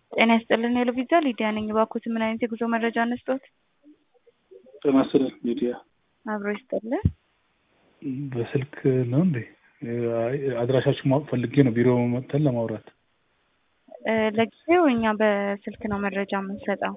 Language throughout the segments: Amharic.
ጤና ይስጥልን ሄሎ ቪዛ ሊዲያ ነኝ። እባክዎት ምን አይነት የጉዞ መረጃ እንስጥዎት? ጤና ይስጥልን ሊዲያ። አብሮ ይስጥልን። በስልክ ነው እንዴ? አይ አድራሻችሁ ማወቅ ፈልጌ ነው ቢሮ መጥተን ለማውራት። እ ለጊዜው እኛ በስልክ ነው መረጃ የምንሰጠው።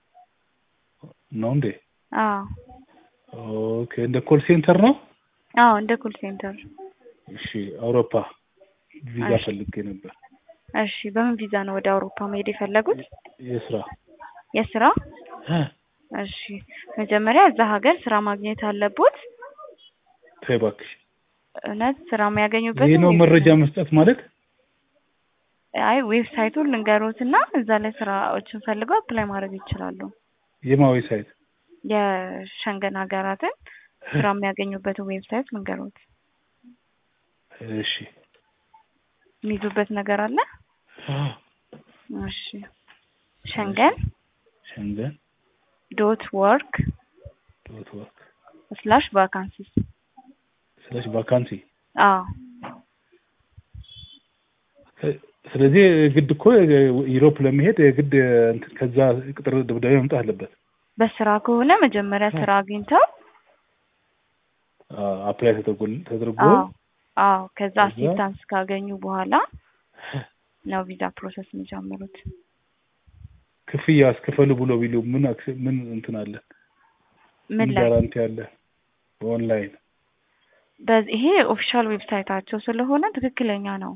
ነው እንዴ? አዎ ኦኬ። እንደ ኮል ሴንተር ነው? አዎ እንደ ኮል ሴንተር። እሺ። አውሮፓ ቪዛ እሺ። ፈልጌ ነበር። እሺ በምን ቪዛ ነው ወደ አውሮፓ መሄድ የፈለጉት? የስራ የስራ? እ እሺ መጀመሪያ እዛ ሀገር ስራ ማግኘት አለቦት። ተይ እባክሽ። እውነት ስራ የሚያገኙበት ይህ ነው መረጃ መስጠት ማለት? አይ ዌብሳይቱን ልንገሮትና እዛ ላይ ስራዎችን ፈልገው አፕላይ ማድረግ ይችላሉ። የማዊ ሳይት የሸንገን ሀገራትን ስራ የሚያገኙበትን ዌብሳይት ልንገሮት። እሺ። የሚይዙበት ነገር አለ? አዎ። እሺ ሸንገን ሸንገን ዶት ወርክ ዶት ወርክ ስላሽ ቫካንሲስ። ስለሽ ቫካንሲ አዎ ስለዚህ ግድ እኮ ዩሮፕ ለመሄድ የግድ እንትን ከዛ ቅጥር ደብዳቤ መምጣት አለበት። በስራ ከሆነ መጀመሪያ ስራ አግኝተው አፕላይ ተደርጎ ተደርጎ አዎ አዎ ከዛ ከዛ? አሲስታንስ ካገኙ በኋላ ነው ቪዛ ፕሮሰስ የሚጀምሩት። ክፍያ አስከፈሉ ብሎ ቢሉ ምን አክስ- ምን እንትን አለ? ምን ላይ ጋራንቲ አለ? በኦንላይን በዚህ ይሄ ኦፊሻል ዌብሳይታቸው ስለሆነ ትክክለኛ ነው።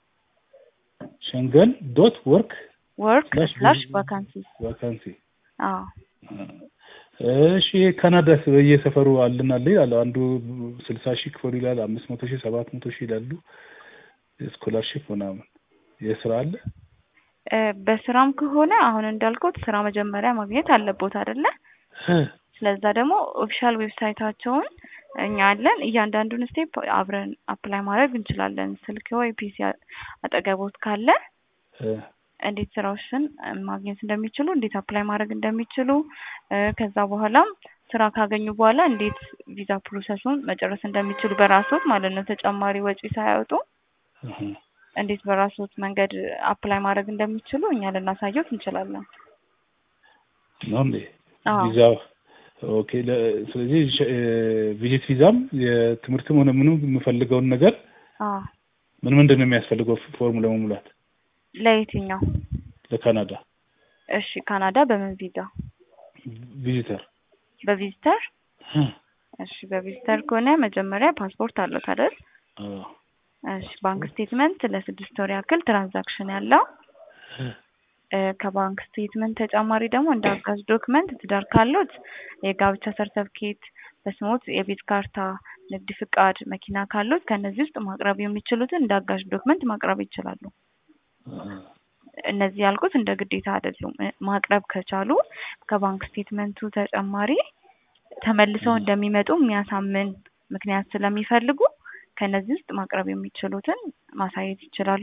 ሸንገን ዶት ወርክ ወርክ ስላሽ ስላሽ ቫካንሲስ። ቫካንሲ። አዎ እሺ ካናዳስ በየሰፈሩ አለን አለ ይላል። አንዱ ስልሳ ሺህ ክፈሉ ይላል፣ አምስት መቶ ሺህ ሰባት መቶ ሺህ ይላሉ። ስኮላርሽፕ ምናምን የስራ አለ። እ በስራም ከሆነ አሁን እንዳልኩት ስራ መጀመሪያ ማግኘት አለቦት አይደለ? ስለዛ ደግሞ ኦፊሻል ዌብሳይታቸውን እኛ አለን። እያንዳንዱን ስቴፕ አብረን አፕላይ ማድረግ እንችላለን። ስልክ ወይ ፒሲ አጠገቦት ካለ እ እንዴት ስራዎችን ማግኘት እንደሚችሉ፣ እንዴት አፕላይ ማድረግ እንደሚችሉ እ ከዛ በኋላም ስራ ካገኙ በኋላ እንዴት ቪዛ ፕሮሰሱን መጨረስ እንደሚችሉ በራሶት ማለት ነው ተጨማሪ ወጪ ሳያወጡ እህ እንዴት በራሶት መንገድ አፕላይ ማድረግ እንደሚችሉ እኛ ልናሳየት እንችላለን። ነው እንዴ? አዎ ቪዛ ኦኬ። ለ- ስለዚህ ሸ- እ ቪዚት ቪዛም የትምህርትም ሆነ ምንም የምፈልገውን ነገር አዎ ምን ምንድን ነው የሚያስፈልገው ፎርም ለመሙላት ለየትኛው? ለካናዳ እሺ ካናዳ በምን ቪዛ? ቪዚተር? በቪዚተር? እ እሺ በቪዚተር ከሆነ መጀመሪያ ፓስፖርት አለው አይደል? አዎ እሺ ባንክ ስቴትመንት ለስድስት ወር ያክል ትራንዛክሽን ያለው እ ከባንክ ስቴትመንት ተጨማሪ ደግሞ እንደ አጋዥ ዶክመንት ትዳር ካሉት የጋብቻ ሰርተፍኬት፣ በስሞት የቤት ካርታ፣ ንግድ ፍቃድ፣ መኪና ካሉት ከእነዚህ ውስጥ ማቅረብ የሚችሉትን እንደ አጋዥ ዶክመንት ማቅረብ ይችላሉ። እ እነዚህ ያልኩት እንደ ግዴታ አይደሉም። እ ማቅረብ ከቻሉ ከባንክ ስቴትመንቱ ተጨማሪ ተመልሰው እንደሚመጡ የሚያሳምን ምክንያት ስለሚፈልጉ ከነዚህ ውስጥ ማቅረብ የሚችሉትን ማሳየት ይችላሉ።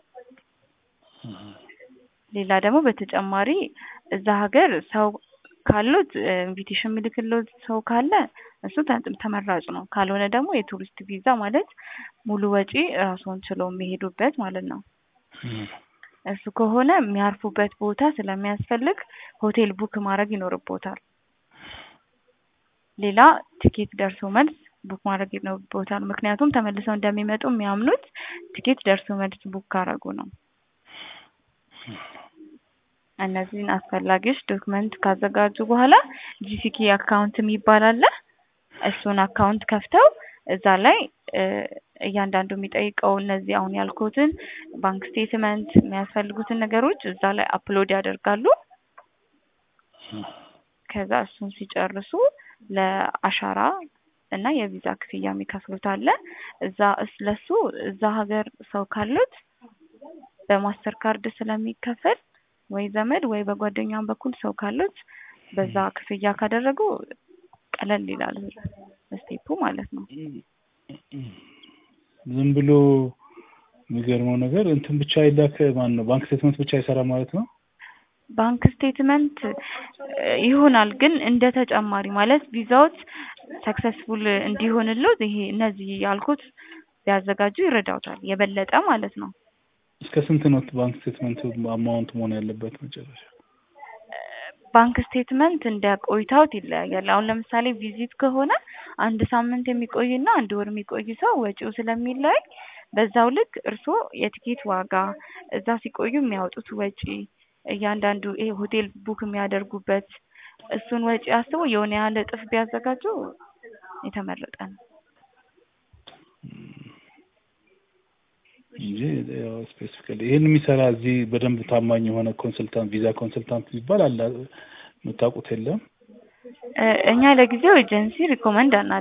ሌላ ደግሞ በተጨማሪ እዛ ሀገር ሰው ካሉት ኢንቪቴሽን የሚልክሎት ሰው ካለ እሱ ተ- ተመራጭ ነው። ካልሆነ ደግሞ የቱሪስት ቪዛ ማለት ሙሉ ወጪ ራስዎን ችለው የሚሄዱበት ማለት ነው። እሱ ከሆነ የሚያርፉበት ቦታ ስለሚያስፈልግ ሆቴል ቡክ ማድረግ ይኖርቦታል። ሌላ ቲኬት ደርሶ መልስ ቡክ ማድረግ ይኖርቦታል። ምክንያቱም ተመልሰው እንደሚመጡ የሚያምኑት ቲኬት ደርሶ መልስ ቡክ ካረጉ ነው። እነዚህን አስፈላጊዎች ዶክመንት ካዘጋጁ በኋላ ጂሲኪ አካውንት የሚባል አለ። እሱን አካውንት ከፍተው እዛ ላይ እ እያንዳንዱ የሚጠይቀው እነዚህ አሁን ያልኩትን ባንክ ስቴትመንት የሚያስፈልጉትን ነገሮች እዛ ላይ አፕሎድ ያደርጋሉ። ከዛ እሱን ሲጨርሱ ለአሻራ እና የቪዛ ክፍያ የሚከፍሉት አለ። እዛ እስ- ለሱ እዛ ሀገር ሰው ካሉት በማስተር ካርድ ስለሚከፈል ወይ ዘመድ ወይ በጓደኛም በኩል ሰው ካሉት በዛ ክፍያ ካደረጉ ቀለል ይላል ስቴፑ ማለት ነው። ዝም ብሎ የሚገርመው ነገር እንትን ብቻ ይላክ ማን ነው ባንክ ስቴትመንት ብቻ አይሰራ ማለት ነው። ባንክ ስቴትመንት እ ይሆናል ግን እንደ ተጨማሪ ማለት ቪዛዎች ሰክሰስፉል እንዲሆንልዎት ይሄ እነዚህ ያልኩት ቢያዘጋጁ ይረዳውታል የበለጠ ማለት ነው። እስከ ስንት ነው ባንክ ስቴትመንት አማውንት መሆን ያለበት መጨረሻ? ባንክ ስቴትመንት እንደ ቆይታዎት ይለያያል። አሁን ለምሳሌ ቪዚት ከሆነ አንድ ሳምንት የሚቆይና አንድ ወር የሚቆይ ሰው ወጪው ስለሚለያይ በዛው ልክ እርስዎ የቲኬት ዋጋ እዛ ሲቆዩ የሚያወጡት ወጪ እያንዳንዱ ይሄ ሆቴል ቡክ የሚያደርጉበት እሱን ወጪ አስበው የሆነ ያህል እጥፍ ቢያዘጋጁ የተመረጠ ነው። እንጂ ያው ስፔሲፊካሊ ይሄን የሚሰራ እዚህ በደንብ ታማኝ የሆነ ኮንሰልታንት ቪዛ ኮንሰልታንት የሚባል አለ የምታውቁት የለም? እ እኛ ለጊዜው ኤጀንሲ ሪኮመንድ አና